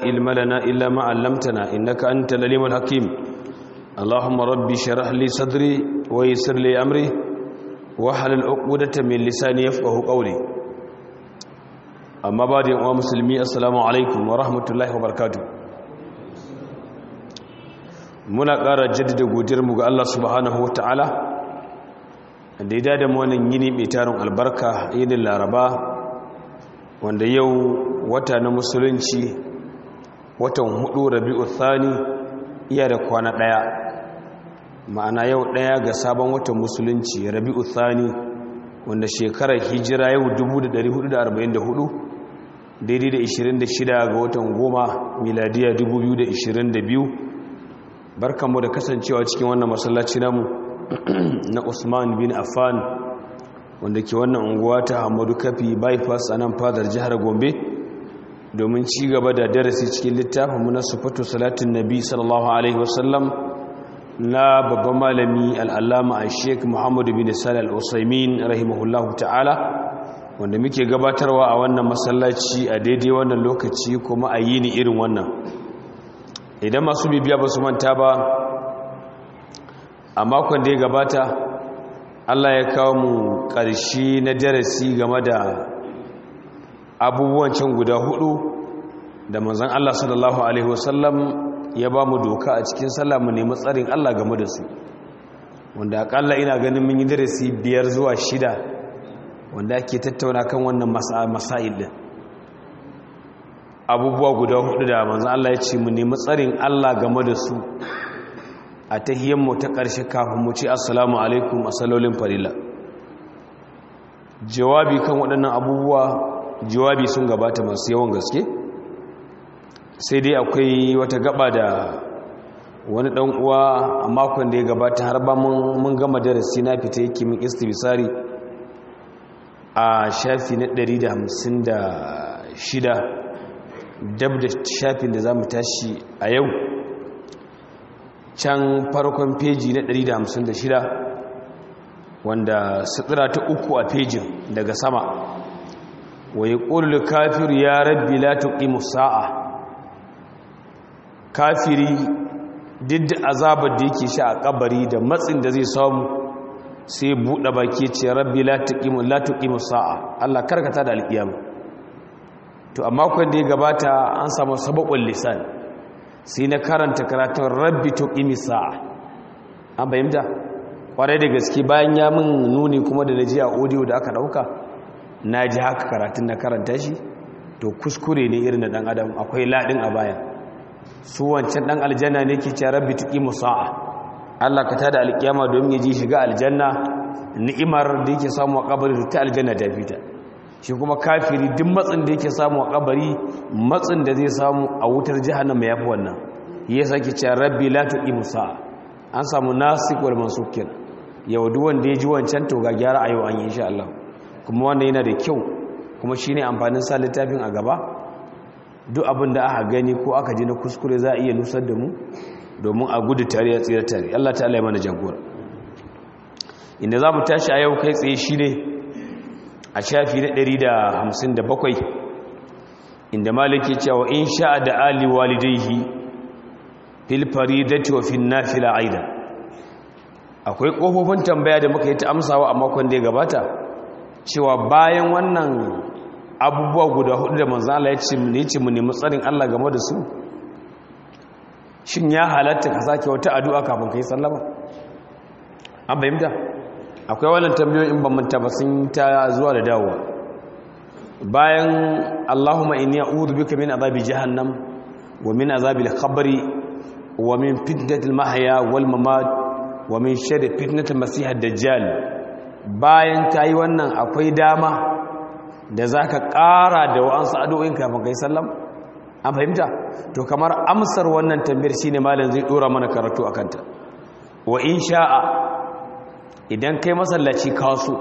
علم لنا إلا ما علمتنا إنك أنت العليم الحكيم اللهم ربي شرح لي صدري ويسر لي أمري واحلل عقدة من لساني يفقه قولي أما بعد يا مسلمي السلام عليكم ورحمة الله وبركاته muna ƙara jaddada godiyarmu ga Allah subhanahu ta'ala da ya dada wannan yini mai tarin albarka yinin laraba wanda yau wata na musulunci watan hudu rabi'u thani iya da kwana ɗaya ma'ana yau ɗaya ga sabon watan musulunci rabi'u thani wanda shekarar hijira yau 1444 daidai da 26 ga watan goma miladiya 2022 barkanmu da kasancewa cikin wannan masallaci namu na Usman bin Affan wanda ke wannan unguwa ta Hamadu Kafi bypass a nan fadar jihar Gombe domin ci gaba da darasi cikin littafinmu na sufatu salatin nabi sallallahu alaihi wasallam na babban malami al'allama a sheik muhammadu bin salih al'usaimin rahimahullahu ta'ala wanda muke gabatarwa a wannan masallaci a daidai wannan lokaci kuma a yi ni irin wannan idan masu bibiya ba su manta ba a makon da ya gabata allah ya kawo mu ƙarshe na darasi game da abubuwan can guda hudu da manzan allah sallallahu alaihi wasallam ya ba mu doka a cikin sallah mu nemi tsarin allah game da su wanda akalla ina ganin mun yi darasi biyar zuwa shida wanda ake tattauna kan wannan masa'il din abubuwa guda hudu da manzan Allah ya ce mu nemi tsarin Allah game da su a tahiyyanmu ta ƙarshe kafin mu ce assalamu alaikum a salolin farila jawabi kan waɗannan abubuwa jawabi sun gabata masu yawan gaske sai dai akwai wata gaba da wani ɗan uwa a makon da ya gabata har ba mun gama darasi na fita yake min istibisari a shafi na 156 dab da shafin da za mu tashi a yau can farkon feji na 156 wanda sutura ta uku a fejin daga sama wa ya ƙullu kafiru ya rabbi la tuqimu sa'a kafiri duk da azabar da yake sha a kabari da matsin da zai samu sai buɗe baki ce rabbi la tuqimu la tuqimu sa'a Allah karkata da alƙiyama to a makon da ya gabata an samu sabakon lisan sai na karanta karatun rabbi to ƙimi sa'a an bayyanta ƙwarai da gaske bayan ya min nuni kuma da na ji a audio da aka ɗauka na ji haka karatun na karanta shi to kuskure ne irin da ɗan adam akwai laɗin a baya su wancan ɗan aljanna ne ke ce rabbi to ƙimi sa'a allah ka tada alƙiyama domin ya ji shiga aljanna ni'imar da yake samu a ƙabarin ta aljanna ta fita shi kuma kafiri duk matsin da yake samu a kabari matsin da zai samu a wutar jahannama yafi wannan ya sake cewa rabbi la tuqimu sa'a an samu nasik wal mansuk kenan yau duk wanda ya ji wancan to ga gyara a yau an yi insha Allah kuma wannan yana da kyau kuma shine amfanin sa littafin a gaba duk abin da aka gani ko aka ji na kuskure za a iya nusar da mu domin a gudu tare a tsira tare Allah ta'ala ya mana jagora inda za mu tashi a yau kai tsaye shine a shafi na 157 inda maliki cewa in sha'a da ali walidaihi fil faridati wa fil nafila aida akwai kofofin tambaya da muka yi ta amsawa a makon da ya gabata cewa bayan wannan abubuwa guda hudu da manzo Allah ya ce mu ne ce mu nemi tsarin Allah game da su shin ya halatta ka sake wata addu'a kafin kai sallama an bayyana akwai wannan tambayoyin ban manta ba sun ta zuwa da dawowa bayan Allahumma inni a'udhu bika min azabi jahannam wa min azabil qabri wa min fitnatil mahya wal mamat wa min sharri fitnatil masih ad-dajjal bayan kai wannan akwai dama da zaka ƙara da wa'ansu addu'o'in kafin kai sallam an fahimta to kamar amsar wannan tambayar shine malam zai dora mana karatu akan ta wa in sha'a idan kai masallaci kaso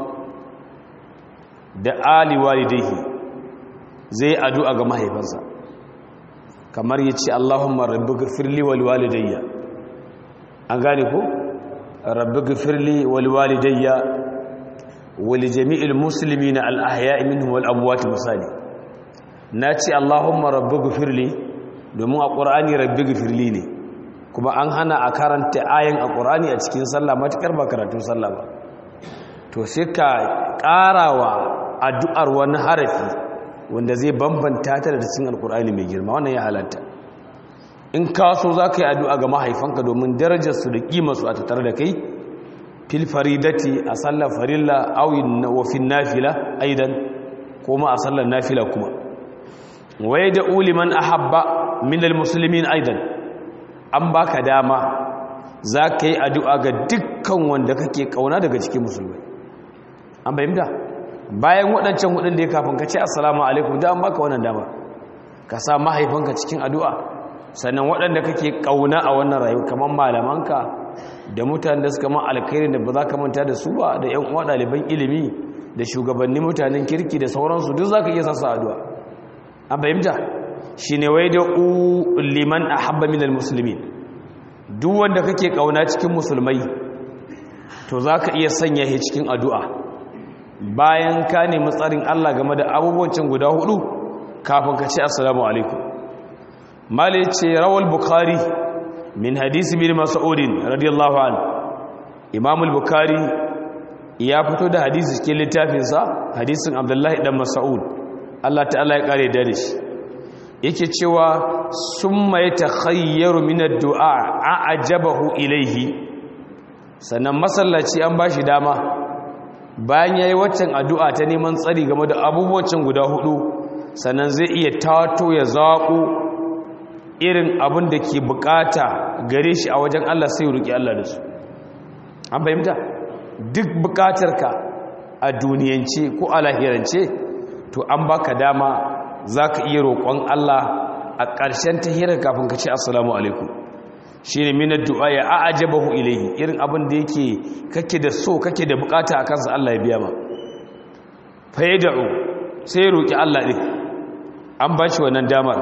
da ali walidaihi zai addu'a ga mahaifansa kamar yace Allahumma rabbighfirli wal walidayya an gane ko rabbighfirli wal walidayya wal jami'il muslimina al ahya'i minhum wal amwat misali nace Allahumma rabbighfirli domin a ƙur'ani rabbi gifirli ne kuma an hana a karanta ayin a ƙur'ani a cikin sallah matuƙar ba karatun sallah ba to sai ka ƙarawa addu'ar wani harafi wanda zai bambanta ta da cikin alƙur'ani mai girma wannan ya halatta in ka so za ka yi addu'a ga mahaifanka domin darajarsu da ƙimarsu a tattare da kai fil faridati a sallar farilla awin wafin nafila aidan kuma a sallar nafila kuma waye da uliman ahabba minal musulmin aidan an baka dama za ka yi addu'a ga dukkan wanda kake kauna daga cikin musulmai an bayyanta bayan waɗancan hudun da ya kafin ka ce assalamu alaikum da an baka wannan dama ka sa mahaifanka cikin addu'a sannan waɗanda kake kauna a wannan rayu kamar malamanka da mutanen da suka ma alkhairi da ba za ka manta da su ba da ‘yan uwa ɗaliban ilimi da shugabannin mutanen kirki da sauransu duk za ka iya sassa addu'a an fahimta shi ne wai da liman a habba minal musulmi duk wanda kake ƙauna cikin musulmai to za ka iya sanya shi cikin addu'a bayan ka nemi tsarin allah game da abubuwancin guda hudu kafin ka ce assalamu alaikum mali ce rawal bukari min hadisi bin mas'udin radiyallahu an imam al-bukhari ya fito da hadisi cikin littafinsa hadisin abdullahi dan mas'ud Allah ta'ala ya kare da shi yake cewa summa yatakhayyaru min ad-du'a a'jabahu ilayhi sannan masallaci an bashi dama bayan yayi waccan addu'a ta neman tsari game da abubuwan guda hudu sannan zai iya tato ya zaƙo irin abin da ke bukata gare shi a wajen Allah sai roƙi Allah da su an fahimta duk bukatarka a duniyance ko a lahirance to an baka dama za ka iya roƙon Allah a ƙarshen tahirar kafin ka ce assalamu alaikum shi ne minar du'a ya a'ajabahu ilaihi irin abin da yake kake da so kake da bukata a kansa Allah ya biya ma fa yad'u sai roƙi Allah din an ba shi wannan damar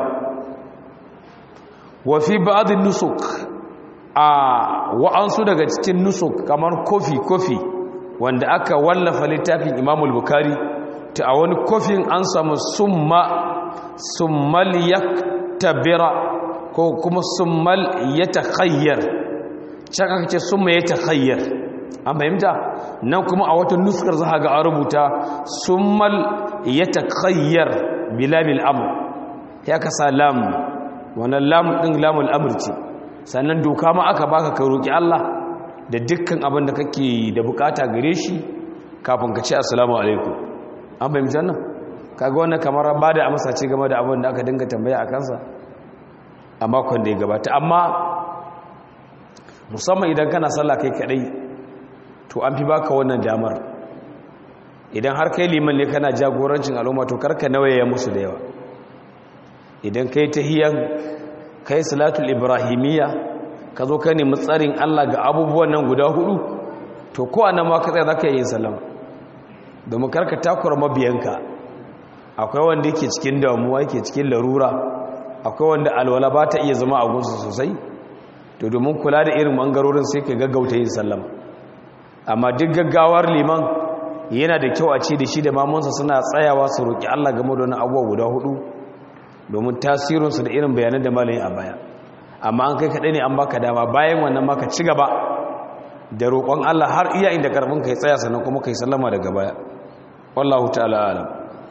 wafi ba'adin nusuk a wa'ansu daga cikin nusuk kamar kofi-kofi wanda aka wallafa littafin imamul bukari ta a wani kofin an samu summa summal ya tabira ko kuma summal ya takhayyar can aka ce summa ya takhayyar an fahimta nan kuma a wata nuskar za ga a rubuta summal ya takhayyar bilamil amur ya kasa lamu wannan lamun ɗin lamun amurci sannan doka ma aka baka ka roƙi Allah da dukkan abin da kake da bukata gare shi kafin ka ce assalamu alaikum an bai mutan nan kaga wannan kamar ba da amsa ce game da abin da aka dinga tambaya a kansa a makon da ya gabata amma musamman idan kana sallah kai kadai to an fi baka wannan damar idan har kai liman ne kana jagorancin al'umma to karka nawaye musu da yawa idan kai tahiyan kai salatul ibrahimiyya ka zo ka nemi tsarin Allah ga abubuwan nan guda hudu to ko anan ma ka tsaya zaka yi sallama domin karka takura mabiyanka akwai wanda yake cikin damuwa yake cikin larura akwai wanda alwala ba ta iya zama a gunsu sosai to domin kula da irin bangarorin sai ka gaggauta yin sallama amma duk gaggawar liman yana da kyau a ce da shi da mamansa suna tsayawa su roƙi Allah game da wani abubuwa guda hudu domin tasirinsu da irin bayanan da malayin a baya amma an kai kaɗai ne an baka dama bayan wannan maka ci gaba da roƙon Allah har iya inda karfin kai tsaya sannan kuma kai sallama daga baya wallahu ta'ala alam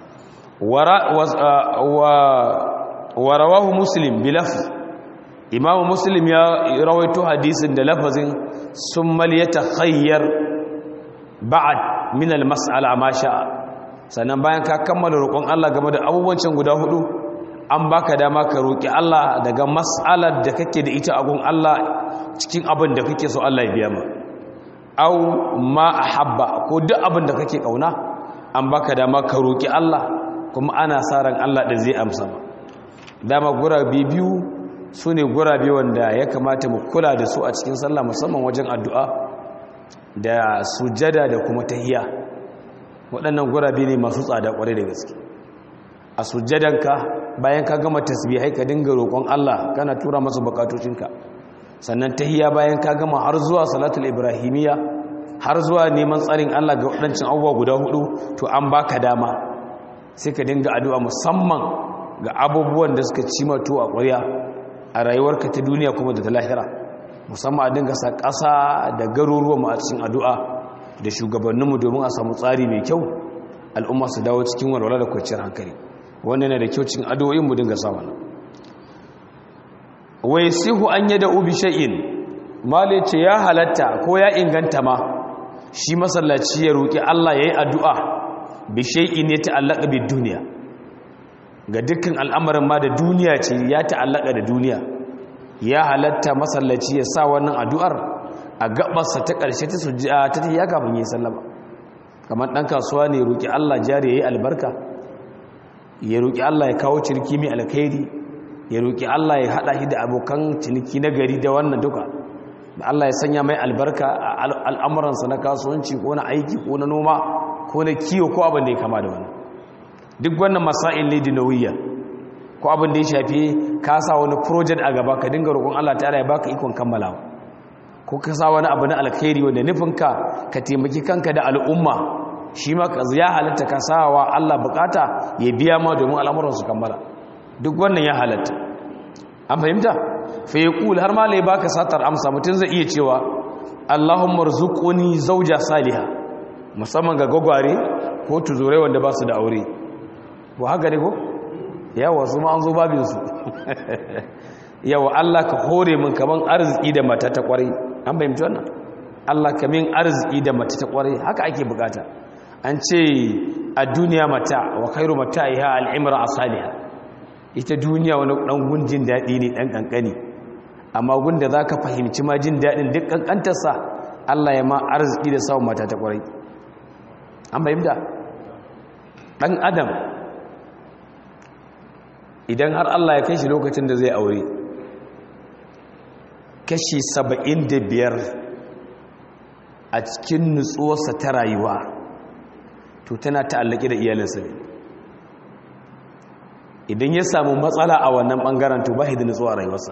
wa rawahu muslim bi lafz imamu muslim ya rawaito hadisin da lafazin summal yatakhayyar ba'd min al-mas'ala ma sha'a sannan bayan ka kammala roƙon Allah game da abubuwan guda hudu an baka dama ka roƙi Allah daga mas'alar da kake da ita a gun Allah cikin abin da kake so Allah ya biya ma au ma ahabba ko duk abin da kake kauna an baka dama ka roƙi Allah kuma ana sa ran Allah da zai amsa ma dama gurabe biyu sune gurabe wanda ya kamata mu kula da su a cikin sallah musamman wajen addu'a da sujada da kuma tahiyya waɗannan gurabe ne masu tsada ƙwarai da gaske a sujjadanka bayan ka gama tasbihai ka dinga roƙon Allah kana tura masa bukatocinka sannan tahiyya bayan ka gama har zuwa salatul ibrahimiyya har zuwa neman tsarin Allah ga waɗancan abubuwa guda hudu to an baka dama sai ka dinga addu'a musamman ga abubuwan da suka ci mato a ƙwarya a rayuwarka ta duniya kuma da ta lahira musamman a dinga sa ƙasa da garuruwan mu a cikin addu'a da shugabanninmu domin a samu tsari mai kyau al'umma su dawo cikin walwala da kwanciyar hankali wannan yana da kyau cikin addu'o'in mu dinga sa wannan wai sihu an yada ubi shay'in male ce ya halatta ko ya inganta ma shi masallaci ya roki Allah yayi addu'a bi shay'in ya ta'allaka bi duniya ga dukkan al'amarin ma da duniya ce ya ta'allaka da duniya ya halatta masallaci ya sa wannan addu'ar a gabarsa ta ƙarshe ta sujja ta ya kafin yi sallama kamar ɗan kasuwa ne roƙi Allah jari ya yi albarka ya roƙi Allah ya kawo ciniki mai alkhairi ya roƙi Allah ya haɗa shi da abokan ciniki na gari da wannan duka da Allah ya sanya mai albarka a al'amuransa na kasuwanci ko na aiki ko na noma ko na kiwo ko abin da ya kama da wannan duk wannan masa'il ne dinawiyya ko abin da ya shafi ka sa wani project a gaba ka dinga roƙon Allah ta'ala ya baka ikon kammalawa ko ka sa wani abu na alkhairi wanda nufinka ka taimaki kanka da al'umma shi ma ka ya halatta ka sawa Allah bukata ya biya ma domin al'amuran su kammala duk wannan ya halatta an fahimta fa yaqul har ma lai baka satar amsa mutun zai iya cewa Allahumma rzuqni zawja salihah musamman ga gogware ko tuzurai wanda ba su da aure ba haka ne ko yawa su ma an zo babinsu yawa Allah ka hore min kaman arziki da mata ta kwarai an bayyanta wannan Allah ka min arziki da mata ta kwarai haka ake bukata an ce a duniya mata wa khairu mata'iha al-imra as-salihah ita duniya wani dan gunjin dadi ne dan kankani amma gunda zaka fahimci ma jin dadin duk kankantarsa Allah ya ma arziki da samun mata ta kwarai an bayyanta dan adam idan har Allah ya kai shi lokacin da zai aure kashi saba'in da biyar a cikin nutsuwarsa ta rayuwa to tana ta'allaki da iyalinsa ne idan ya samu matsala a wannan ɓangaren to ba da nutsuwa a rayuwarsa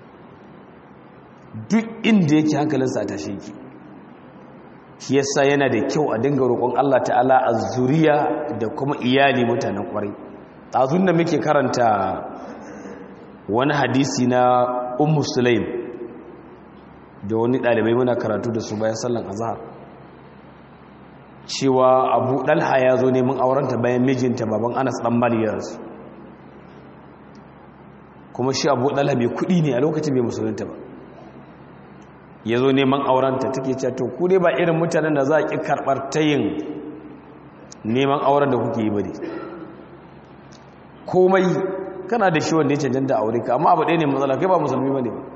duk inda yake hankalinsa a tashe yake shi yasa yana da kyau a dinga roƙon Allah ta'ala a zuriya da kuma iyali mutanen ƙwarai ɗazun da muke karanta wani hadisi na ummu sulaim da wani ɗalibai muna karatu da su bayan sallan azhar cewa abu ɗalha ya zo neman aurenta bayan mijinta baban anas ɗan maliyarsu kuma shi abu ɗalha mai kuɗi ne a lokacin mai musulunta ba ya zo neman aurenta take cewa to ku dai ba irin mutanen da za a ƙi karɓar tayin neman auren da kuke yi ba ne komai kana da shi wanda ya cancanta aure ka amma abu ɗaya ne matsala kai ba musulmi ba ne ba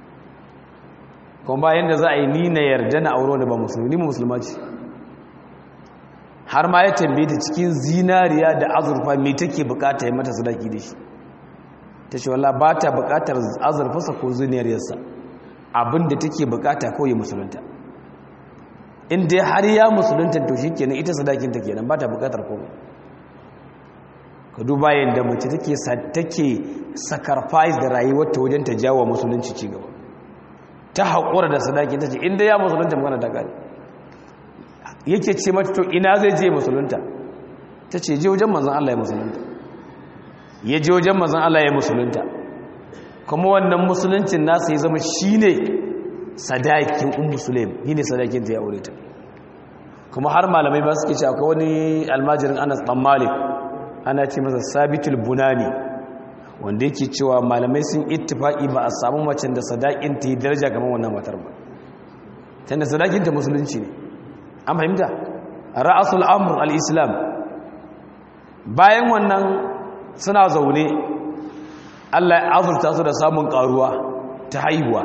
kuma bayan da za a yi ni na yarda na aure wanda ba musulmi ni musulma ce har ma ya tambaye ta cikin zinariya da azurfa me take bukata ya mata sadaki da shi ta ce wallah ba ta bukatar azurfasa ko zinariyarsa abinda take bukata kawai musulunta in dai har ya musulunta to shi kenan ita sadakinta kenan ba ta bukatar komai ka duba yadda mace take take sacrifice da rayuwarta wajen ta jawo musulunci ci gaba ta haƙura da sadaki ta ce inda ya musulunta magana ta gani yake ce mata to ina zai je musulunta ta ce je wajen manzan Allah ya musulunta ya je wajen manzan Allah ya musulunta kuma wannan musuluncin nasa ya zama shine sadakin ummu sulaim shine sadakin ta ya aure ta kuma har malamai ba suke ce akwai wani almajirin Anas dan Malik ana ce masa sabitul bunani wanda yake cewa malamai sun ittifaki ba a samu macen da sadakin ta yi daraja kamar wannan matar ba tunda sadakin ta musulunci ne an fahimta ra'asul amr al-islam bayan wannan suna zaune Allah ya azurta su da samun karuwa ta haihuwa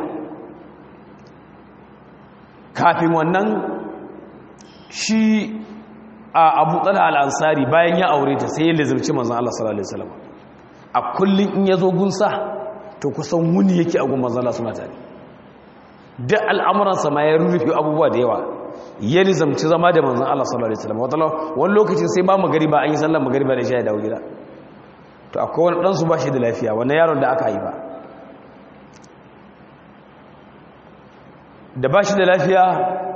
kafin wannan shi a abu tsala al'ansari bayan ya aure ta sai ya lizarci manzan Allah sallallahu Alaihi wasallam a kullum in ya zo gunsa to kusan wuni yake a gun manzan Allah suna tare da al'amuransa ma ya rurrufe abubuwa da yawa ya lizamci zama da manzan Allah sallallahu Alaihi wasallam wani lokacin sai ba magariba an yi sallan magariba da shi ya dawo gida to akwai wani ɗansu ba shi da lafiya wani yaron da aka haifa da ba shi da lafiya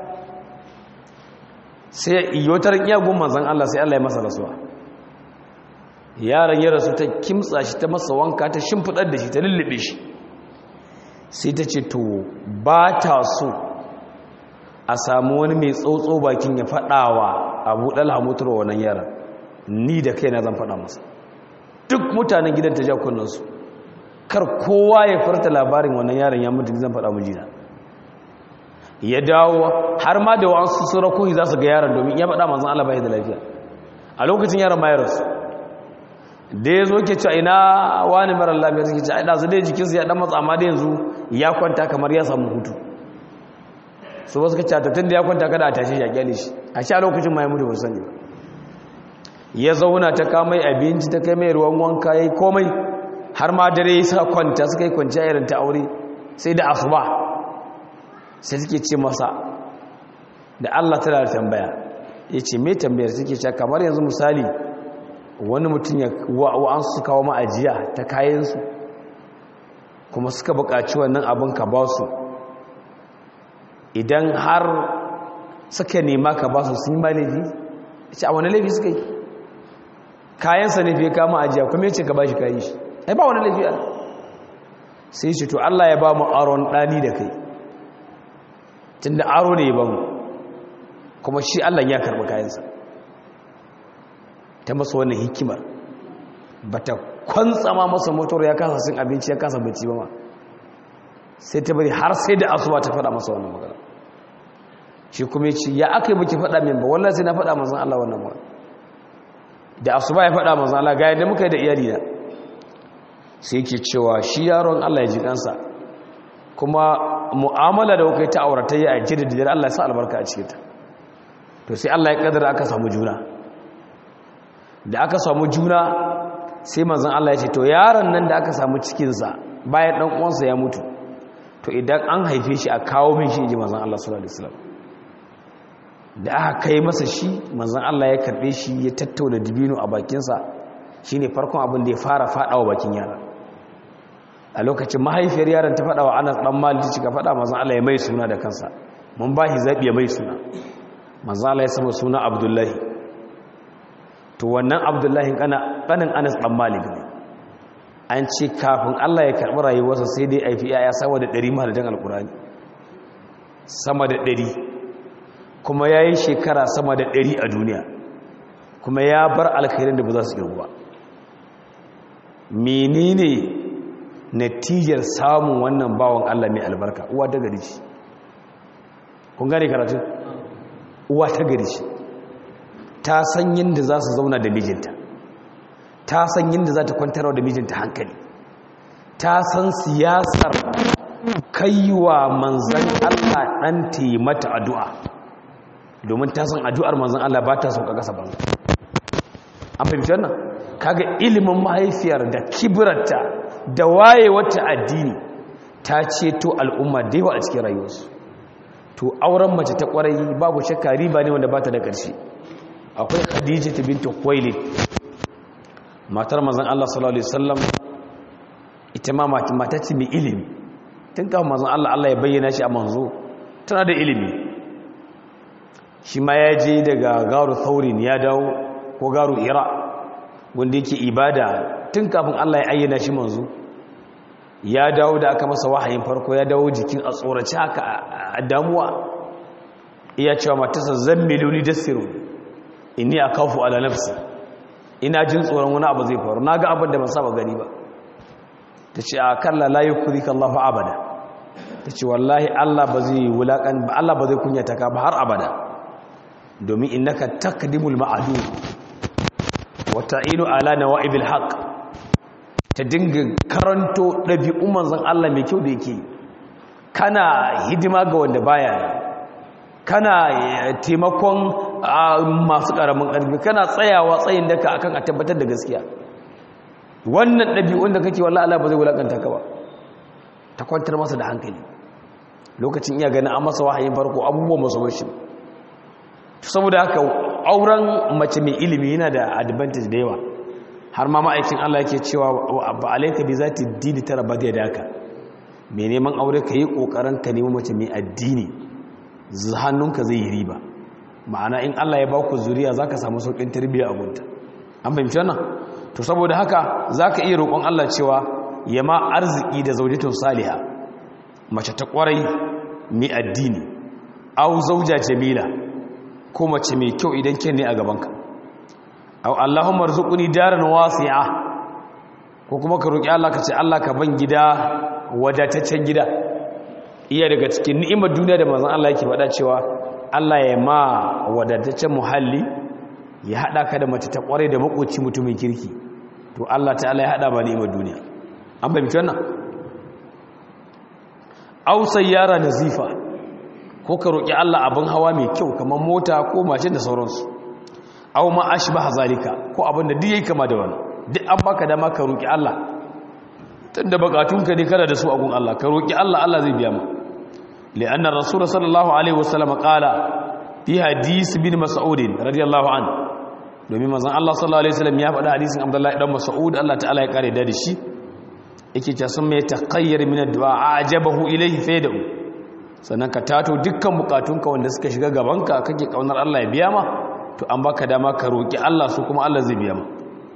sai iyotar iyagun manzan Allah sai Allah ya masa rasuwa yaron ya rasu ta kimtsa shi ta masa wanka ta shimfidar da shi ta lullube shi sai ta ce to ba ta so a samu wani mai tsotso bakin ya faɗawa abu ɗalha mutuwa wannan yara ni da kai na zan faɗa masa duk mutanen gidan ta ja kunnansu kar kowa ya farta labarin wannan yaron ya mutu zan faɗa mijina ya dawo har ma da wasu surakohi za su ga yaron domin ya faɗa manzan Allah bai da lafiya a lokacin yaron virus da ya zo ke cewa ina wani mara lafiya suke ce aida su dai jikinsu ya dan matsa amma da yanzu ya kwanta kamar ya samu hutu su ba suka ce tattun da ya kwanta kada a tashi ya kyale shi a sha lokacin ma ya mutu ba sani ba ya zauna ta kamai abinci ta kai mai ruwan wanka ya yi komai har ma dare ya sa kwanta suka yi kwanciya irin ta aure sai da asuba sai suke ce masa da Allah tana da tambaya ya ce mai tambayar suke ce kamar yanzu misali wani mutum ya wa'an su kawo ma'ajiya ta kayansu kuma suka buƙaci wannan abin ka ba su idan har suka nema ka ba su sun yi ma laifi ce a wani laifi suka yi kayansa ne fiye kama ajiya kuma ya ce ka ba shi kayi shi ai ba wani laifi ana sai shi to Allah ya ba mu aron ɗani da kai tun da aro ne ya ba mu kuma shi Allah ya karɓi kayansa ta masa wannan hikimar ba ta kwantsama masa motar ya kasa sun abinci ya kasa bacci ba ma sai ta bari har sai da asuba ta faɗa masa wannan magana shi kuma ya ce ya aka yi baki faɗa min ba wallah sai na faɗa mazan Allah wannan magana da asuba ya faɗa mazan Allah ga yadda muka yi da iyali na sai yake cewa shi yaron Allah ya ji kansa kuma mu'amala da kai ta auratayya a jida da Allah ya sa albarka a cikin ta to sai Allah ya kaddara aka samu juna da aka samu juna sai manzon Allah ya ce to yaron nan da aka samu cikin sa bayan dan uwansa ya mutu to idan an haife shi a kawo min shi inji manzon Allah sallallahu alaihi wasallam da aka kai masa shi manzon Allah ya karbe shi ya tattauna dibino a bakinsa shine farkon abin da ya fara fadawa bakin yara a lokacin mahaifiyar yaron ta fadawa Anas dan Malik ta cika fada manzon Allah ya mai suna da kansa mun ba shi zabi ya mai suna manzon Allah ya sama suna Abdullahi to wannan Abdullahi kana kanin Anas dan Malik ne an ce kafin Allah ya karbi rayuwarsa sai dai aifi yaya sama da 100 mahaladan alkurani sama da 100 kuma yayi shekara sama da 100 a duniya kuma ya bar alkhairin da ba za su girgu ba menene natijar samun wannan bawan Allah mai albarka uwa ta gari ce kun gane karatu uwa ta gari ce ta san yadda za su zauna da mijinta ta san yadda za ta kwantarwa da mijinta hankali ta san siyasar kaiwa manzan Allah ɗan taimata addu'a domin ta san addu'ar manzan Allah ba ta sauka ƙasa banza an fahimci wannan kaga ilimin mahaifiyar da kibirarta da waye wata addini ta ceto al'umma da yawa a cikin rayuwarsu to auren mace ta kwarai babu shakka riba ne wanda bata da ƙarshe akwai khadija ta bintu khuwailid matar manzon Allah sallallahu alaihi wasallam ita ma mata ce mai ilimi tun kafin manzon Allah Allah ya bayyana shi a manzo tana da ilimi shi ma ya je daga garu thaurin ya dawo ko garu ira wanda yake ibada tun kafin Allah ya ayyana shi manzo ya dawo da aka masa wahayin farko ya dawo jikin a tsoraci haka a damuwa iya cewa matarsa zan miliyoni dasiru inni a kafu ala nafsi ina jin tsoron wani abu zai faru na ga abin da ban saba gani ba ta ce a kalla la yi kuri kallahu abada ta ce wallahi Allah ba zai wulaƙan ba Allah ba zai kunyata ka ba har abada domin innaka takdimul ma'adu wata inu ala nawa'ibil haqq ta dinga karanto ɗabi'un manzon Allah mai kyau da yake kana hidima ga wanda baya kana taimakon masu ƙaramin ƙarfi kana tsayawa tsayin daka akan a tabbatar da gaskiya wannan ɗabi'un da kake wallah Allah ba zai wulakanta ka ba ta kwantar masa da hankali lokacin iya ganin an masa wahayin farko abubuwan masu bashi saboda haka auren mace mai ilimi yana da advantage da yawa har ma ma'aikin Allah yake cewa ba alaika bi zati dini tara ba da daka mai neman aure ka yi kokarin ka nemi mace mai addini hannunka zai yi riba ma'ana in Allah ya ba ku zuriya zaka samu saukin tarbiyya a gunta an fahimci wannan to saboda haka zaka iya roƙon Allah cewa ya ma arziki da zaujatun saliha mace ta kwarai mai addini au zauja jamila ko mace mai kyau idan ken ne a gabanka au Allahumma arzuqni daran wasi'a ko kuma ka roki Allah ka ce Allah ka ban gida wadataccen gida iya daga cikin ni'imar duniya da manzon Allah yake faɗa cewa Allah ya ma wadataccen muhalli ya hada ka da mace ta kware da makoci mutumin kirki to Allah ta'ala ya hada ba ni'imar duniya an bayyana wannan aw sayyara nazifa ko ka roki Allah abin hawa mai kyau kamar mota ko mashin da sauransu aw ma ashbaha zalika ko abin da duk yayi kama da wannan duk an baka dama ka roki Allah tunda bukatunka ne kana da su a gun Allah ka roki Allah Allah zai biya ma li'anna rasul sallallahu alaihi wasallam qala fi hadis bin mas'ud radiyallahu anhu domin manzon Allah sallallahu alaihi wasallam ya faɗa hadisin Abdullah ibn Mas'ud Allah ta'ala ya kare da shi yake cewa sun mai taqayyar min ad-du'a ajabahu ilayhi faydu sannan ka tato dukkan bukatunka wanda suka shiga gabanka kake kaunar Allah ya biya ma to an baka dama ka roki Allah su kuma Allah zai biya ma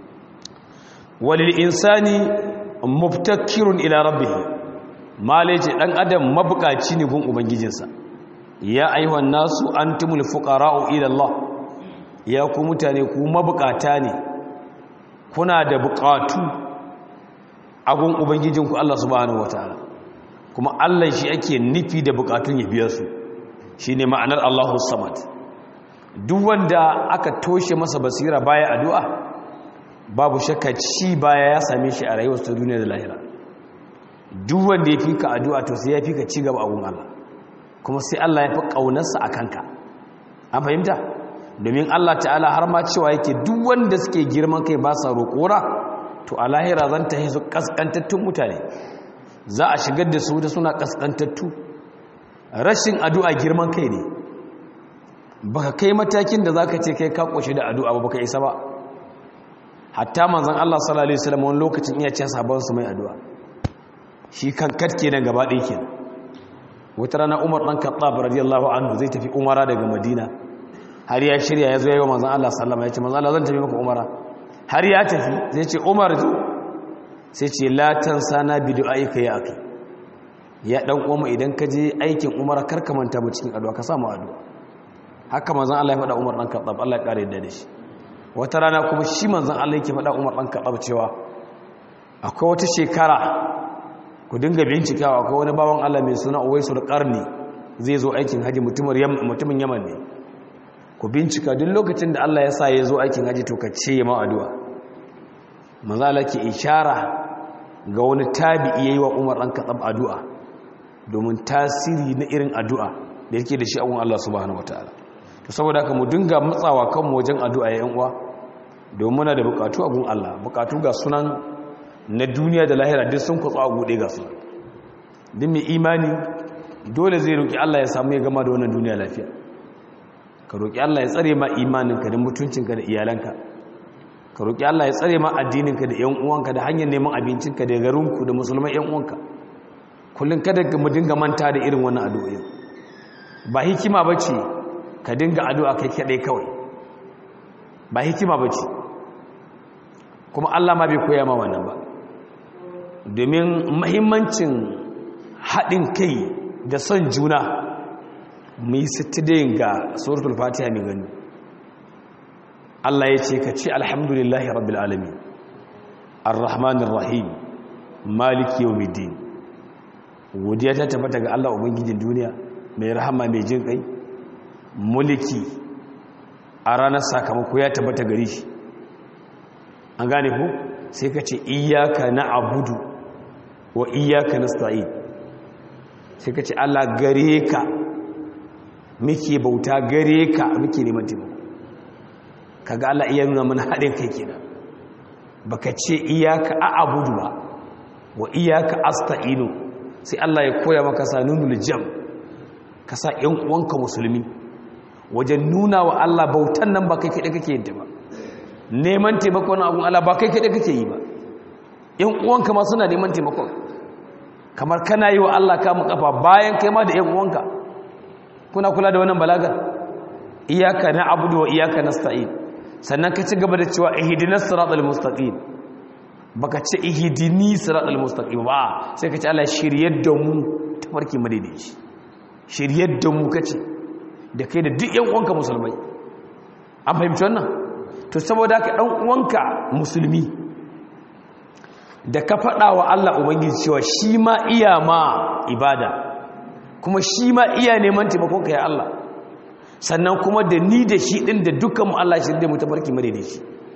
walil insani mubtakirun ila rabbih malaje dan adam mabukaci ne gun ubangijinsa ya ayyuhan nasu antumul fuqara'u ila Allah ya ku mutane ku mabukata ne kuna da bukatu agun ubangijinku Allah subhanahu wataala kuma Allah shi ake nufi da bukatun ya biya su shine ma'anar Allahu samad duk wanda aka toshe masa basira baya addu'a babu shakka ci baya ya same shi a rayuwar ta duniya da lahira duk wanda ya fika addu'a to sai ya fika ci gaba agun Allah kuma sai Allah ya fi kaunarsa akan ka an fahimta domin Allah ta'ala har ma cewa yake duk wanda suke girman kai ba sa roƙora to a lahira zan ta su kaskantattun mutane za a shigar da su da suna kaskantattu rashin addu'a girman kai ne baka kai matakin da zaka ce kai ka koshi da addu'a ba baka isa ba hatta manzon Allah sallallahu alaihi wasallam wani lokacin iya ce sabon su mai addu'a shi kan katke nan gaba ɗaya kenan wata rana Umar dan Khattab radiyallahu anhu zai tafi Umara daga Madina har ya shirya ya zo ya yi wa manzan Allah sallama ya ce manzan Allah zan tafi maka umara har ya tafi zai ce umar zo sai ce latan sana bidu aika ya aka ya dan uwa idan ka je aikin umara karka manta mu cikin addu'a ka samu addu'a haka manzan Allah ya faɗa umar dan kaɗab Allah ya ƙare da shi wata rana kuma shi manzan Allah yake faɗa umar dan kaɗab cewa akwai wata shekara ku dinga bincikawa akwai wani bawan Allah mai suna Uwaisul Qarni zai zo aikin haji mutumin Yaman ne ku bincika duk lokacin da Allah ya sa ya zo aikin haji to ka ce ya ma'aduwa manzala ke ishara ga wani tabi'i yayi wa Umar dan Khattab addu'a domin tasiri na irin addu'a da yake da shi a Allah subhanahu wataala to saboda haka mu dinga matsawa kanmu wajen addu'a ya yan uwa domin muna da bukatu a gun Allah bukatu ga sunan na duniya da lahira duk sun kutsa a gude ga su duk mai imani dole zai roki Allah ya samu ya gama da wannan duniya lafiya ka roƙi Allah ya tsare ma imaninka da mutuncinka da iyalanka ka roƙi Allah ya tsare ma addininka da ƴan uwanka da hanyar neman abincinka da garinku da musulmai ƴan uwanka kullum kada mu dinga manta da irin wannan addu'o'i ba hikima bace ka dinga addu'a kai kadai kawai ba hikima bace kuma Allah ma bai koya ma wannan ba domin muhimmancin haɗin kai da son juna mu yi sittidayin ga suratul fatiha mai gani Allah ya ce ka ce alhamdulillahi rabbil alamin arrahmanir rahim maliki yawmiddin godiya ta tabbata ga Allah ubangijin duniya mai rahama mai jin kai mulki a ranar sakamako ya tabbata gare shi an gane ku sai ka ce iyyaka na'budu wa iyyaka nasta'in sai ka ce Allah gare ka muke bauta gare ka muke neman taimako kaga Allah iya nuna mana haɗin kai kenan baka ce iyaka a'budu ba wa iyaka asta'inu sai Allah ya koya maka sanunul jam ka sa ƴan uwanka musulmi wajen nuna wa Allah bautan nan ba kai kaɗai kake yin ta ba neman taimakon abun Allah ba kai kaɗai kake yi ba ƴan uwanka ma suna neman taimakon kamar kana yi wa Allah kamun kafa bayan kai ma da ƴan uwanka kuna kula da wannan balagar iyaka na'budu wa iyaka nasta'in sannan ka ci gaba da cewa ihdinas siratal mustaqim baka ce ihdini siratal mustaqim ba sai ka ce Allah shiryar da mu tafarki madaidaici shiryar da mu kace da kai da duk yan uwanka musulmai an fahimci wannan to saboda haka dan uwanka musulmi da ka faɗa wa Allah ubangiji cewa shi ma iya ma ibada kuma shi ma iya neman taimakon ka ya Allah sannan kuma da ni da shi din da dukkan mu Allah shi da mu tafarki madaidaici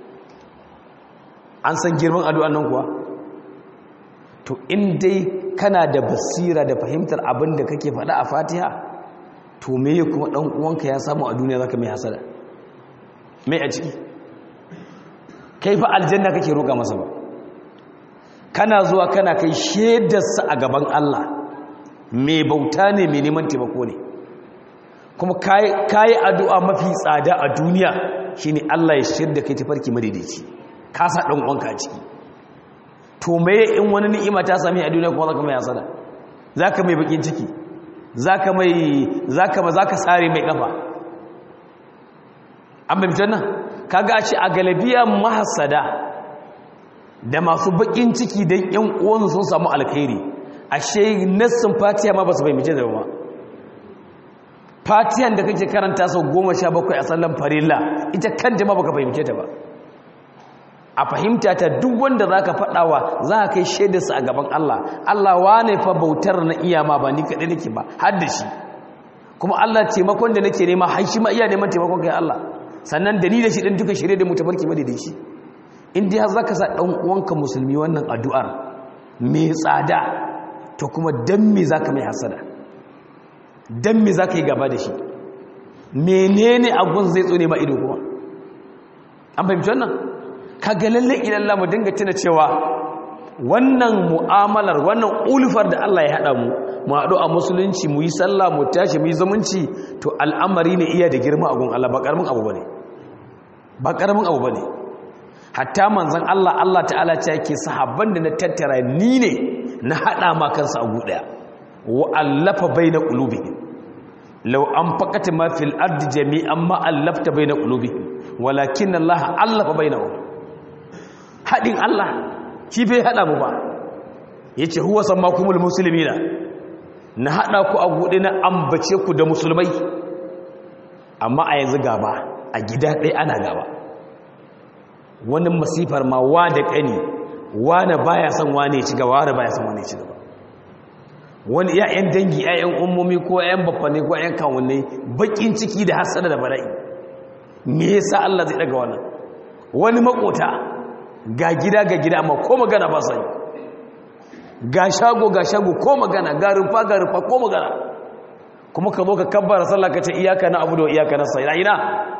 an san girman addu'an nan kuwa to in dai kana da basira da fahimtar abin da kake faɗa a fatiha to me kuma ɗan uwanka ya samu a duniya zaka mai hasada mai a ciki kai fa aljanna kake roƙa masa ba kana zuwa kana kai shaidarsa a gaban Allah mai bauta ne mai neman taimako ne kuma kayi addu'a mafi tsada a duniya shine Allah ya shaida kai tafarki madaidaici ka sa ɗan uwanka a ciki to me in wani ni'ima ta sami a duniya kuma zaka mai hasada zaka mai bakin ciki zaka mai zaka ma zaka sare mai kafa an bai nan kaga a ce a galabiya mahasada da masu bakin ciki dan yan uwan sun samu alkhairi ashe nassin fatiha ma basu fahimce da ba fatihan da kake karanta sau goma sha bakwai a sallan farilla ita kanta ma baka fahimce ta ba a fahimta ta duk wanda za ka faɗawa za ka kai shaidarsa a gaban Allah Allah wane fa bautar na iya ma ba ni kaɗai nake ba har da shi kuma Allah taimakon da nake nema har shi ma iya neman taimakon kai Allah sannan da ni da shi ɗin duka shirye da mu tafarki ma da shi in dai har za ka sa ɗan uwanka musulmi wannan addu'ar mai tsada to kuma dan me za ka mai hasada dan me za ka yi gaba da shi menene abun zai tsone ma ido kuma an fahimci wannan kaga lalle idan mu dinga tuna cewa wannan mu'amalar wannan ulfar da Allah ya hada mu mu haɗu a musulunci mu yi sallah mu tashi mu yi zumunci to al'amari ne iya da girma a gun Allah ba karamin abu bane ba karamin abu bane hatta manzon Allah Allah ta'ala ce yake sahabban da na tattara ni ne na hada ma kansa a guɗaya wa allafa baina qulubihim law anfaqata ma fil ardi jami'an ma allafta baina qulubihim walakin Allah allafa bainahum haɗin Allah shi bai haɗa mu ba ya ce huwa san makumul musulmi na na haɗa ku a buɗe na ambace ku da musulmai amma a yanzu gaba a gida ɗaya ana gaba wani masifar ma wa da ƙani wane baya son wane ci gaba wane baya son wane ci gaba wani ya'yan dangi ya'yan ummomi ko ya'yan baffane ko ya'yan kawunai bakin ciki da hasada da bala'i me yasa Allah zai daga wannan wani makota ga gida ga gida amma ko magana ba sani ga shago ga shago ko magana ga rufa ga rufa ko magana kuma ka zo ka kabbara sallah ka ce iyaka na abu da iyaka na sai ina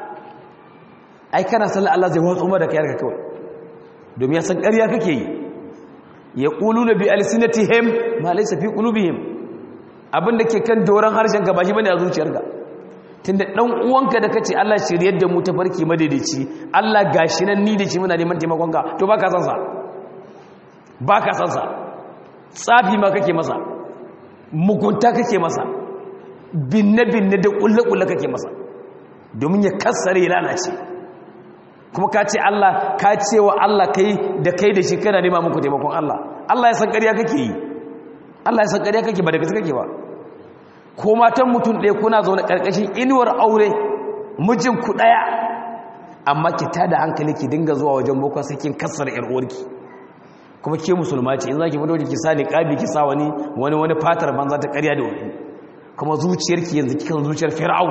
ai kana sallah Allah zai watsu ma da kai ka kawai domin ya san ƙarya kake yi ya quluna bi alsinatihim ma laysa fi qulubihim abinda ke kan doran harshen ka ba shi bane a zuciyarka tunda dan uwanka da kace Allah shiryar da mu ta farki madaidaici Allah gashi nan ni da shi muna neman taimakon ka to baka san sa baka san sa tsafi ma kake masa mugunta kake masa binne binne da kulle kulle kake masa domin ya kassare ya lalace kuma ka ce Allah ka ce wa Allah kai da kai da shi kana nema muku taimakon Allah Allah ya san ƙarya kake yi Allah ya san ƙarya kake ba da gaske kake ba ko matan mutum ɗaya kuna zaune ƙarƙashin inuwar aure mijinku ɗaya amma ki tada hankali ki dinga zuwa wajen boko sai kin kassara ƴar uwarki kuma ke musulma ce in zaki fito ki sa niqabi ki sa wani wani wani fatar banza ta ƙarya da wani kuma zuciyarki yanzu kikan zuciyar fir'aun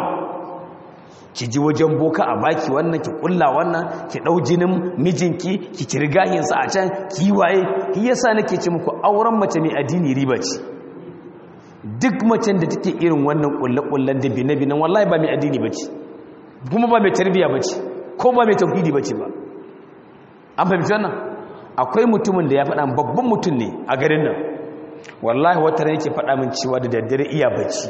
ki ji wajen boka a baki wannan ki kulla wannan ki dau jinin mijinki ki kirgahin sa a can ki waye ki yasa nake ce muku auren mace mai addini riba ce duk macen da take irin wannan kulle-kullen da bine-binen wallahi ba mai addini bace kuma ba mai tarbiya bace ko ba mai tauhidi bace ba an fahimci wannan akwai mutumin da ya faɗa babban mutum ne a garin nan wallahi wata ran yake faɗa min cewa da daddare iya bacci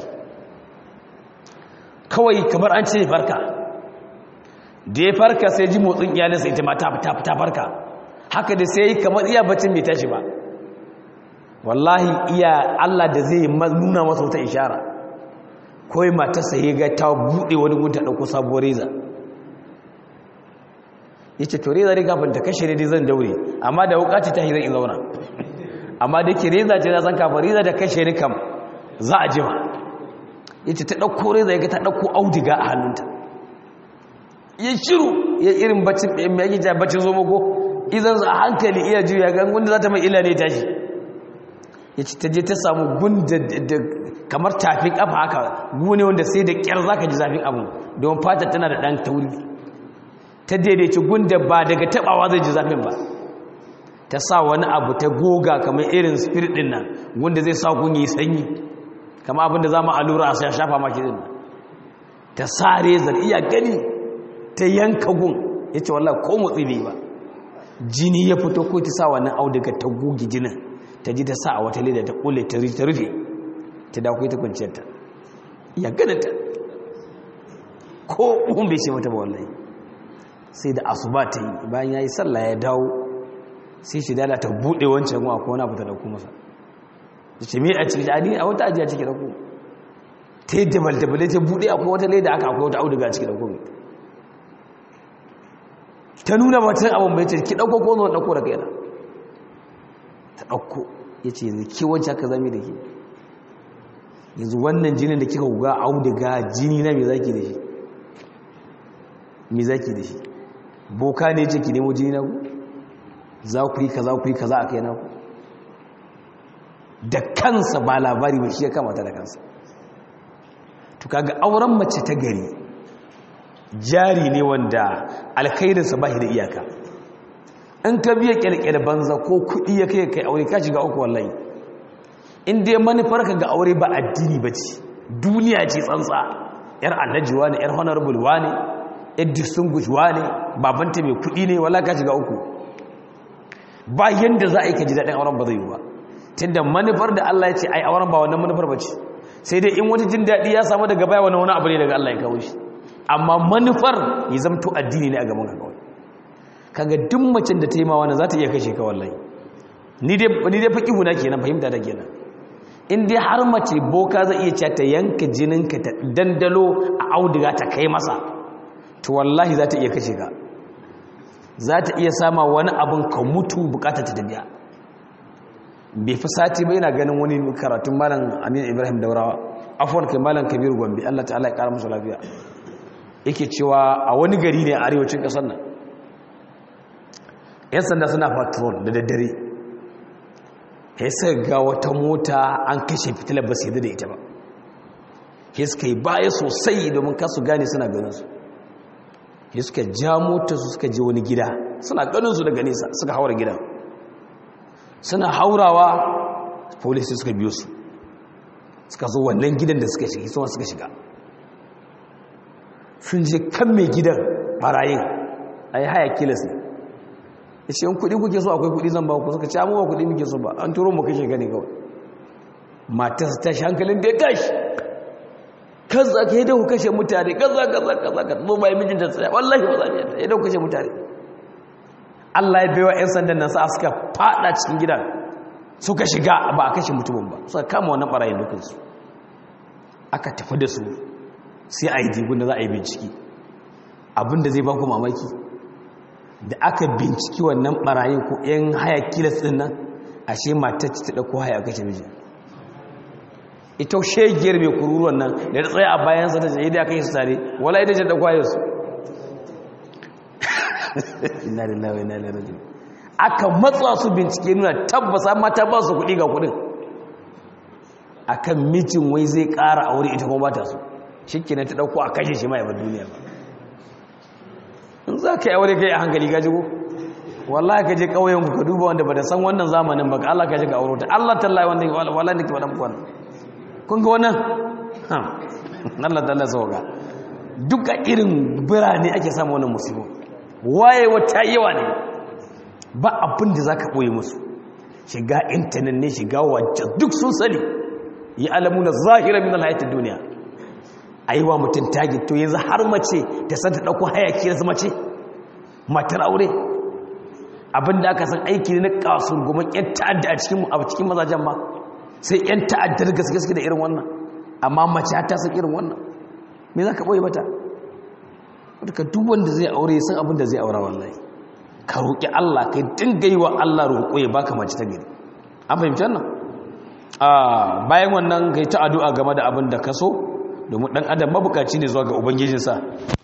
kawai kamar an ce farka da ya farka sai ji motsin iyalinsa ita ma ta ta farka haka da sai kamar iya baccin bai tashi ba wallahi iya Allah da zai nuna masa wata ishara kawai matarsa ya ga ta buɗe wani gunta ɗauko sabuwar reza ya ce to reza dai kafin ta kashe ne dai zan daure amma da wuka ce ta zan in zauna amma da ke reza ce na san kafin reza da kashe ni kam za a jima ya ce ta ɗauko reza ya ga ta ɗauko audiga a hannunta ya shiru ya irin bacin mai yake ja bacin zomo ko idan a hankali iya juya ga gunda za ta mai ila ne tashi ya ce ta je ta samu gunda da kamar tafin kafa haka gune wanda sai da kyar za ka ji zafin abu don fata tana da ɗan tauri ta daidaici gunda ba daga tabawa zai ji zafin ba ta sa wani abu ta goga kamar irin spirit din nan gunda zai sa gun yi sanyi kama abinda za mu allura a sai shafa maki din ta sa rezar iya gani ta yanka gun ya ce wallah ko motsi bai ba jini ya fito ko ta sa wannan auduga ta goge jinin ta ji ta sa a wata leda ta kule ta rufe ta dakwai ta kwanciyarta ya ganinta ko kun bai ce mata ba wallahi sai da asuba ta yi bayan ya yi sallah ya dawo sai shi dala ta buɗe wancan ruwa ko wani abu ta dauko masa da ce me a ciki a a wata ajiya ciki dauko ta yi dabaldabalai ta buɗe akwai wata leda aka akwai wata auduga ciki dauko ta nuna mutum abin bai ce ki dauko ko zo dauko daga yana ta dauko ya ce yanzu ke wancan aka zami da ke yanzu wannan jinin da kika guga auduga jini na me zaki da shi me zaki da shi boka ne ce ki nemo jini na ku za ku yi kaza ku yi kaza a kai na ku da kansa ba labari ba shi ya kamata da kansa to kaga auren mace ta gari jari ne wanda alkhairinsa ba shi da iyaka in ka biya kyalkyal banza ko kuɗi ya kai kai aure ka shiga uku wallahi in dai manufar ka ga aure ba addini ba ce duniya ce tsantsa yar alhajiwa ne yar honorable wa ne yar distinguished wa ne babanta mai kuɗi ne wala ka shiga uku ba yanda za a yi ka ji daɗin auren ba zai yi ba tunda manufar da Allah ya ce ai auren ba wannan manufar ba ce sai dai in wata jin daɗi ya samu daga baya wani wani abu ne daga Allah ya kawo shi amma manufar ya zamto addini ne a gaban ka kawai kaga duk macen da ta yi ma wannan za ta iya kashe ka wallahi ni dai ni dai faqihu na kenan fahimta da kenan in dai har mace boka zai iya cewa ta yanka jininka ta dandalo a auduga ta kai masa to wallahi za ta iya kashe ka za ta iya sama wani abin ka mutu bukatar ta tabiya bai fi sati bai na ganin wani karatun malam aminu ibrahim daurawa afuwan kai malam kabiru gombe allah ta'ala ya kara musu lafiya yake cewa a wani gari ne a arewacin kasar nan yan sanda suna patrol da daddare ya suka ga wata mota an kashe fitilar ba su yadda da ita ba ya suka yi baya sosai domin kasu gane suna ganinsu ya suka ja mota su suka je wani gida suna ganinsu daga nesa suka haura gidan suna haurawa polisi suka biyo su suka zo wannan gidan da suka shiga suna suka shiga sun je kan mai gidan barayin a yi haya kilas ne ya ce yin kudi kuke so akwai kudi zan ba ku suka ce amuwa kudi muke so ba an turo mu kashe gani kawai matarsa ta shi hankalin da ya tashi kaza ka yi da ku kashe mutane kaza kaza kaza ka zo bayan mijinta tsaya wallahi ba za ta yi da ku kashe mutane Allah ya baiwa 'yan sandan nan sa suka fada cikin gidan suka shiga ba a kashe mutumin ba suka kama wannan barayin dukansu aka tafi da su sai a yi jigun da za a yi bincike abinda zai baku mamaki da aka binciki wannan barayin ko 'yan haya kilas din nan ashe matacci ta ɗauko haya kashe mijin ita shegiyar mai kururuwan nan da ta tsaye a bayansa ta jayi da aka yi su tare wala ita ce ɗauko hayarsu ina da lawai na lalajin aka matsa su bincike nuna tabbasa mata ba su kuɗi ga kuɗin akan mijin wai zai ƙara aure ita kuma ba ta so shi ta ɗauko a kashe shi ma yabar duniya ba in za ka yi aure kai a hankali ka jigo wallahi ka je ƙauyen ku ka duba wanda ba da san wannan zamanin ba ka Allah ka je ka aure ta Allah tallahi wanda wallahi nake faɗa muku wannan kun ga wannan ha Allah tallahi sauka duka irin birane ake samu wannan musibo waye wata yawa ne ba abin da zaka boye musu shiga intanet ne shiga wajen duk sun sani yi alamuna zahira min alhayatid duniya a yi wa mutum tagin to yanzu har mace ta san ta ɗauko hayaki da mace matar aure abinda aka san aiki ne na kasur goma yan ta'adda a cikin a cikin mazajen ma sai yan ta'addar gaske da irin wannan amma mace ta san irin wannan me za ka ɓoye mata wadda duk wanda zai aure san abin da zai aura wallahi ka roƙi Allah kai dinga yi wa Allah roƙo ya baka mace ta gari an fahimci wannan a bayan wannan kai ta addu'a game da abin da ka so domin dan adam mabukaci ne zuwa ga ubangijinsa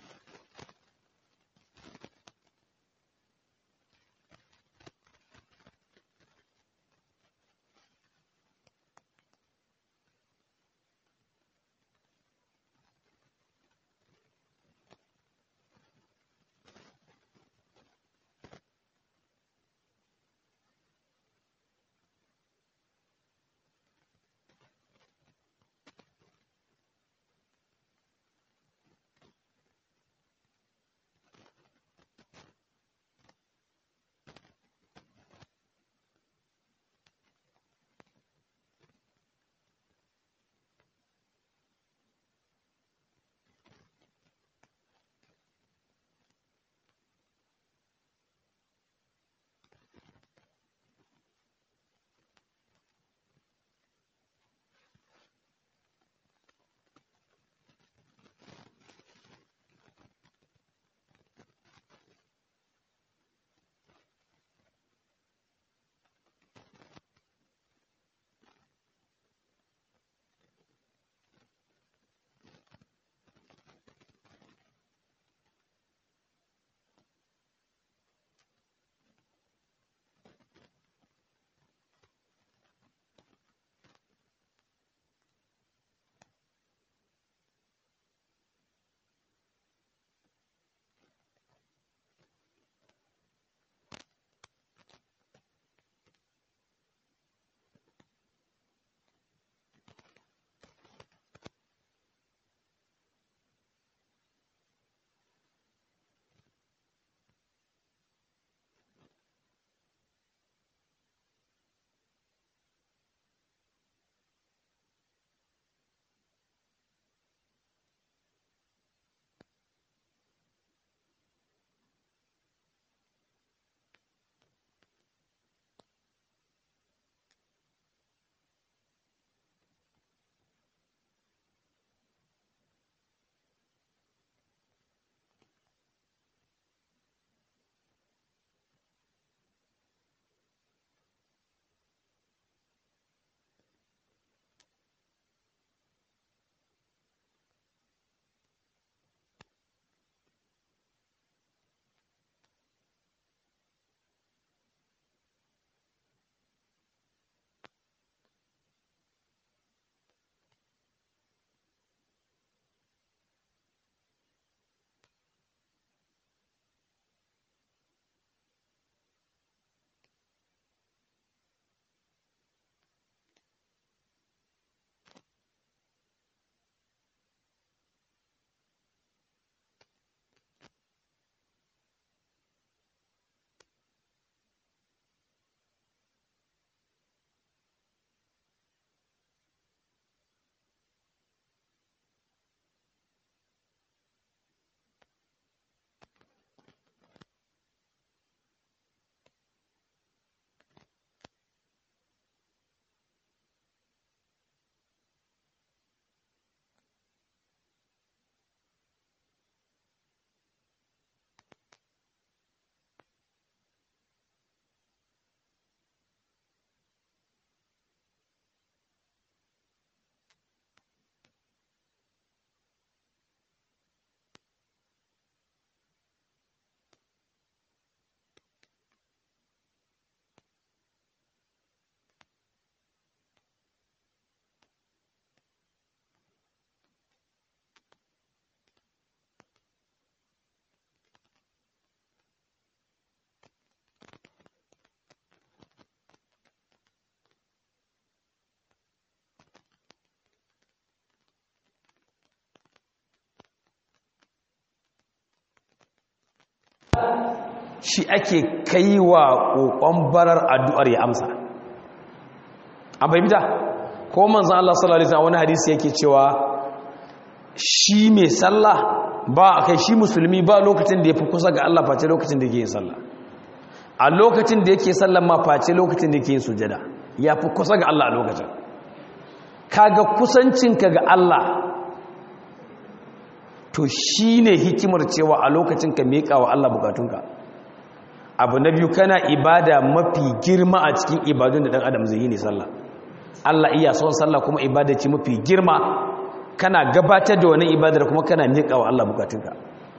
shi ake kai wa ƙoƙon barar addu'ar ya amsa an fahimta ko manzan Allah sallallahu Alaihi wani hadisi yake cewa shi mai sallah ba a kai shi musulmi ba lokacin da ya fi kusa ga Allah face lokacin da yake yin sallah a lokacin da yake sallah ma face lokacin da yake yin sujada ya fi kusa ga Allah a lokacin kaga kusancinka ga Allah to shi ne hikimar cewa a lokacin ka meƙa wa Allah bukatunka abu na biyu kana ibada mafi girma a cikin ibadun da dan adam zai yi ne sallah Allah iya son sallah kuma ibada ce mafi girma kana gabatar da wani ibadar kuma kana miƙa wa Allah bukatunka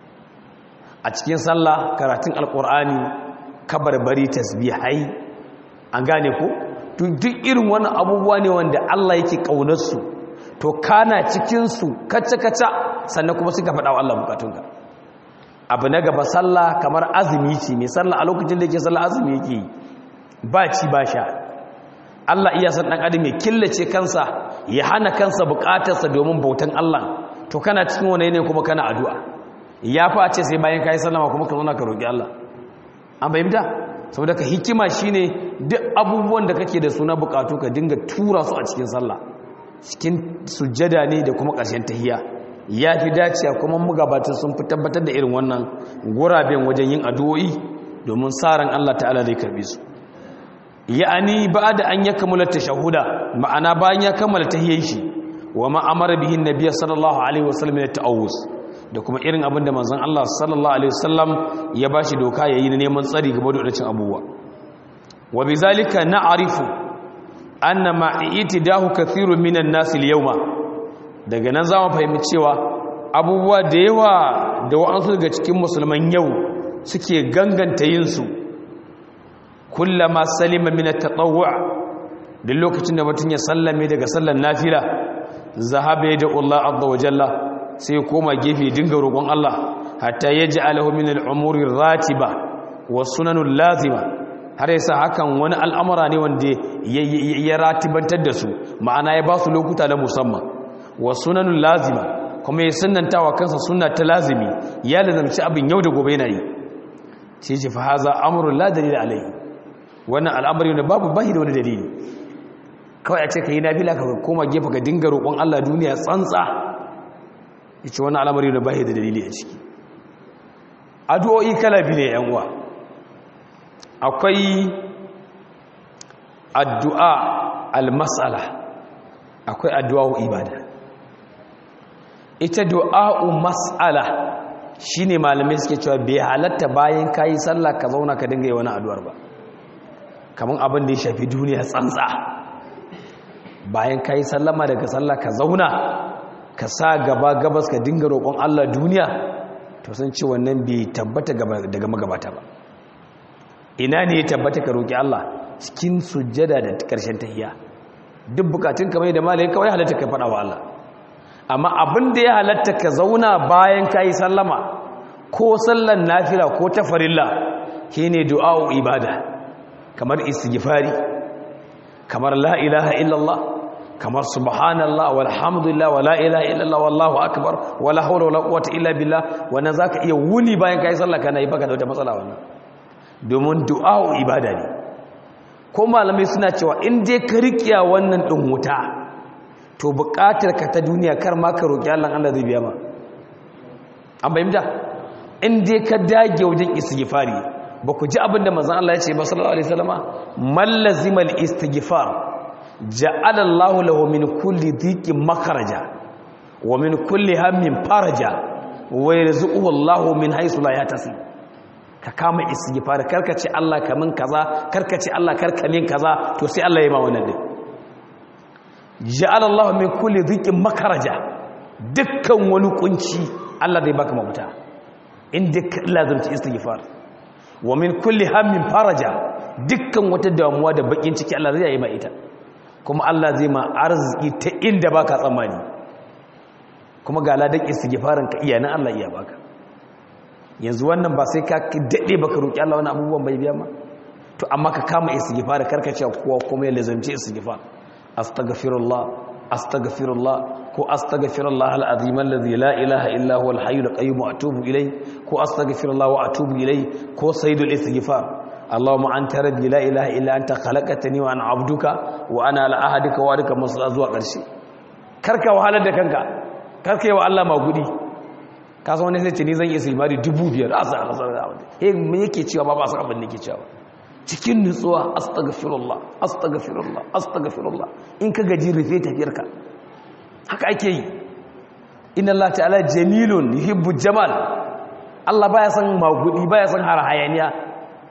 a cikin sallah karatun alƙur'ani kabarbari tasbihai an gane ko duk irin wani abubuwa ne wanda Allah yake ƙaunarsu to kana cikinsu kacce-kacce sannan kuma suka faɗa wa Allah bukatunka abu na gaba sallah kamar azumi ce mai sallah a lokacin da yake sallah azumi yake yi ba ci ba sha Allah iya san dan adam ya killace kansa ya hana kansa bukatarsa domin bautan Allah to kana cikin wani ne kuma kana addu'a ya fa ce sai bayan kai sallama kuma ka zauna ka roki Allah an bayyana saboda ka hikima shine duk abubuwan da kake da suna bukatu ka dinga tura su a cikin sallah cikin sujjada ne da kuma ƙarshen tahiyya ya fi dacewa kuma magabatan sun fi tabbatar da irin wannan guraben wajen yin addu'o'i domin tsarin Allah ta'ala zai karbi su ya'ani ba da an ya kammala tashahuda ma'ana bayan ya kammala tahiyyar shi wa ma amara bihi annabi sallallahu alaihi wasallam ya ta'awuz da kuma irin abin da manzon Allah sallallahu alaihi wasallam ya bashi doka yayi na neman tsari gaba da wadacin abubuwa wa bizalika na'rifu anna ma itidahu kathirun minan nas al-yawma daga nan zamu fahimci cewa abubuwa da yawa da wa'ansu daga cikin musulman yau suke ganganta yin su kullama salima min at-tatawwu' duk lokacin da mutun ya sallame daga sallar nafila zahabe da Allah azza wa jalla sai ya koma gefe dinga roƙon Allah hatta yaj'alahu min al-umuri ratiba wa sunanul lazima har yasa hakan wani al'amura ne wanda ya ratibantar da su ma'ana ya ba su lokuta na musamman wa sunanul lazima kuma ya sunnantawa kansa sunna ta lazimi ya lazamci abin yau da gobe yana yi sai ce fa haza amrun la dalila alaihi wannan al'amari ne babu bahi da wani dalili kawai a ce ka yi nafila ka koma gefe ka dinga roƙon Allah duniya tsantsa ya ce wannan al'amari ne bahi da dalili a ciki addu'o'i kala biyu ne yan uwa akwai addu'a al-mas'ala akwai addu'a ibada ita du'a'u mas'ala shine malamai suke cewa bai halatta bayan kayi sallah ka zauna ka dinga yi wani addu'ar ba kamar abin da ya shafi duniya tsantsa bayan ka yi sallama daga sallah ka zauna ka sa gaba gabas ka dinga roƙon Allah duniya to sun ce wannan bai tabbata daga magabata ba ina ne ya tabbata ka roƙi Allah cikin sujjada da ƙarshen tahiya duk bukatun kamar da malai kawai halatta ka faɗa wa Allah amma abin da ya halatta ka zauna bayan ka yi sallama ko sallan nafila ko ta farilla shine du'a'u ibada kamar istighfari kamar la ilaha illallah kamar subhanallah walhamdulillah wala ilaha illallah wallahu akbar wala hawla wala quwwata illa billah wannan zaka iya wuni bayan kai sallah kana yi baka da wata matsala wannan domin du'a ibada ne ko malamai suna cewa in dai ka rikiya wannan din wuta to buƙatar ka ta duniya kar ma ka roki Allah Allah zai biya ma an bayyana in dai ka dage wajen istighfari ba ku ji abin da mazan Allah ya ce ba sallallahu alaihi wasallama mallazimal istighfar ja'ala Allahu lahu min kulli dhiqin makharaja wa min kulli hammin faraja wa yarzuquhu Allahu min haythu la yahtasib ka kama istighfar karka ce Allah kamin kaza karka ce Allah karka min kaza to sai Allah ya ma wannan din ja'ala Allahu min kulli dhiqin makharaja dukkan wani kunci Allah zai baka mafuta inda ka lazumci istighfar wa min kulli hammin faraja dukkan wata damuwa da bakin ciki Allah zai yi ma ita kuma Allah zai ma arziki ta inda baka tsammani kuma ga ladan istighfarin ka iya na Allah iya baka yanzu wannan ba sai ka dade baka roki Allah wani abubuwan bai biya ma to amma ka kama istighfar karka ce kowa kuma ya lazamci istighfar astaghfirullah astaghfirullah ko astaghfirullah alazim alladhi la ilaha illa huwa alhayyul qayyum wa atubu ilayh ko astaghfirullah wa atubu ilayh ko sayyidul istighfar allahumma anta rabbi la ilaha illa anta khalaqtani wa ana abduka wa ana ala ahadika wa adika masla zuwa karshe karka wahalar da kanka karka yi wa Allah magudi ka san wani sai ce ni zan yi istighfari dubu biyar a sa a eh me yake cewa ba ba san abin da yake cewa cikin nutsuwa astaghfirullah astaghfirullah astaghfirullah in ka gaji rufe tafiyarka haka ake yi inna Allah ta'ala jamilun yuhibbu jamal Allah baya san magudi baya san har hayaniya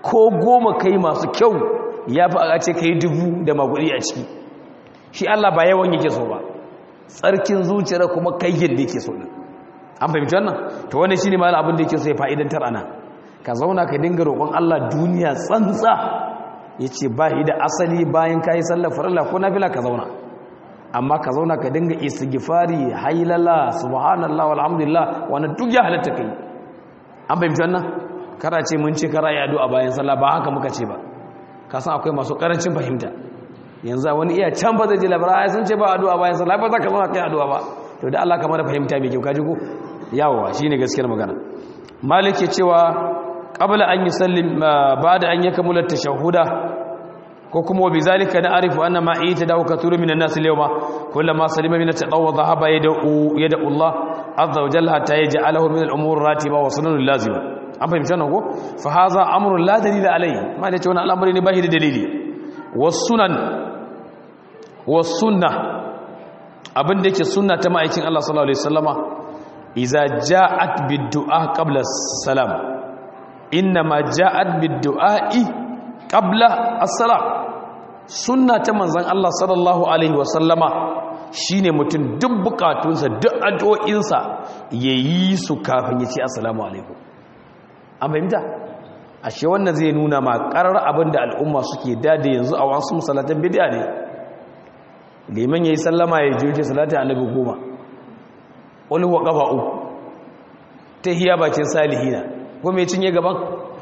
ko goma kai masu kyau ya fi a ce ka yi dubu da magudi a ciki shi Allah ba yawan yake so ba tsarkin zuciyar kuma kai yadda yake so din an fahimci wannan to wannan shine malam abin da yake so ya fa'idantar ana ka zauna ka dinga roƙon Allah duniya tsantsa yace ba shi da asali bayan kai sallar farilla ko nafila ka zauna amma ka zauna ka dinga istighfari haylala subhanallah walhamdulillah wannan duk ya halatta kai an fahimci wannan kara ce mun ce kara ya addu'a bayan sallah ba haka muka ce ba ka san akwai masu karancin fahimta yanzu wani iya can ba zai ji labara sun ce ba addu'a bayan sallah ba za ka zauna kai addu'a ba to da Allah kamar fahimta mai kyau kaji ko yawa shine gaskiyar magana malik ya cewa qabla an yusallim ba'da an yakamula tashahhuda ko kuma bi zalika na arifu anna ma ita da katuru minan nas al-yawma kullama salima min at-tadawwu dhahaba yad'u yad'u Allah azza wa jalla hatta yaj'alahu min al-umur ratiba wa sunan lazima an fahimta nan ko fa hadha amrun la dalila alayhi ma da ce wannan al'amari ne ba shi da dalili was sunan was sunnah abin da yake sunna ta ma'aikin Allah sallallahu alaihi wasallama iza ja'at bid-du'a qabla salam inna ma ja'at bid-du'a'i qabla as-salam sunna ta manzon Allah sallallahu alaihi wasallama shine mutum duk bukatunsa duk addu'o'insa yayi su kafin ya ce assalamu alaikum an fahimta ashe wannan zai nuna ma karar abin da al'umma suke dade yanzu a wasu musallatan bid'a ne liman ya yi sallama ya jirgin salata annabi goma wani wa ƙafa uku ta hiya bakin salihina kuma ya cinye gaban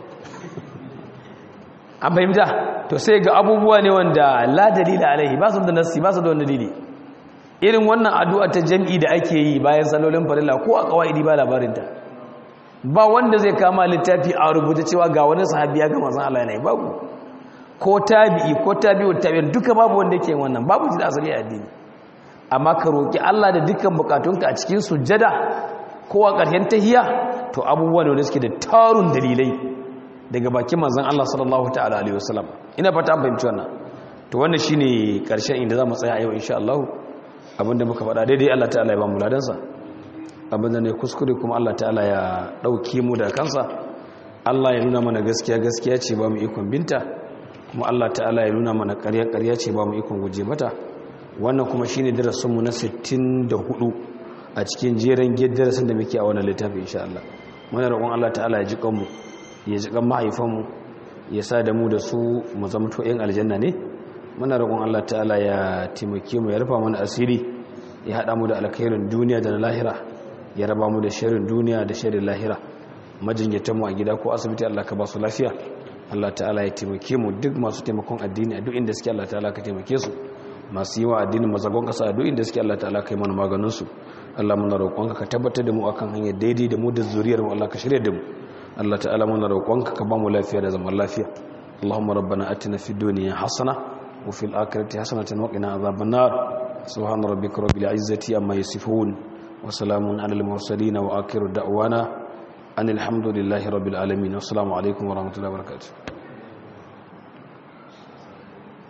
an fahimta to sai ga abubuwa ne wanda la dalila alaihi ba su da nassi ba su da wani dalili irin wannan addu'a ta jam'i da ake yi bayan salolin farilla ko a kawai ba labarinta ba wanda zai kama littafi a rubuta cewa ga wani sahabi ya gama san Allah yana yi babu ko tabi'i ko tabi'ut tabi'in duka babu wanda yake wannan babu shi da asali a addini amma ka roki Allah da dukkan bukatunka a cikin sujjada ko a ƙarshen tahiyya to abubuwa ne wanda suke da tarun dalilai daga bakin manzon Allah sallallahu ta'ala alaihi wasallam ina fata an fahimci wannan to wannan shine ƙarshen inda zamu tsaya a yau insha Allah abinda muka faɗa daidai Allah ta'ala ya ba mu ladansa abinda ne kuskure kuma Allah ta'ala ya dauke mu da kansa Allah ya nuna mana gaskiya gaskiya ce ba mu ikon binta kuma Allah ta'ala ya nuna mana ƙarya ƙarya ce ba mu ikon guje mata wannan kuma shine darasinmu na 64 a cikin jeren darasin da muke a wannan littafi insha Allah muna roƙon Allah ta'ala ya ji kanmu ya ji kan mahaifanmu ya sa da mu da su mu zama to ƴan aljanna ne muna roƙon Allah ta'ala ya taimake mu ya rufa mana asiri ya haɗa mu da alkhairin duniya da na lahira ya raba mu da sharrin duniya da sharrin lahira majinyatan mu a gida ko asibiti Allah ka ba su lafiya Allah ta'ala ya taimake mu duk masu taimakon addini a duk inda suke Allah ta'ala ka taimake su masu yi wa addinin mazagon kasa a duk inda suke Allah ta'ala ka yi mana maganin su Allah muna roƙonka ka tabbatar da mu akan hanyar daidai da mu da zuriyar mu Allah ka shirya da mu Allah ta'ala muna roƙonka ka ba mu lafiya da zaman lafiya Allahumma rabbana atina fid dunya hasana wa fil akhirati hasanatan wa qina adhaban nar subhana rabbika rabbil izzati amma yasifun wa salamun alal mursalin wa akhiru da'wana anil hamdulillahi rabbil alamin assalamu alaikum wa rahmatullahi wa barakatuh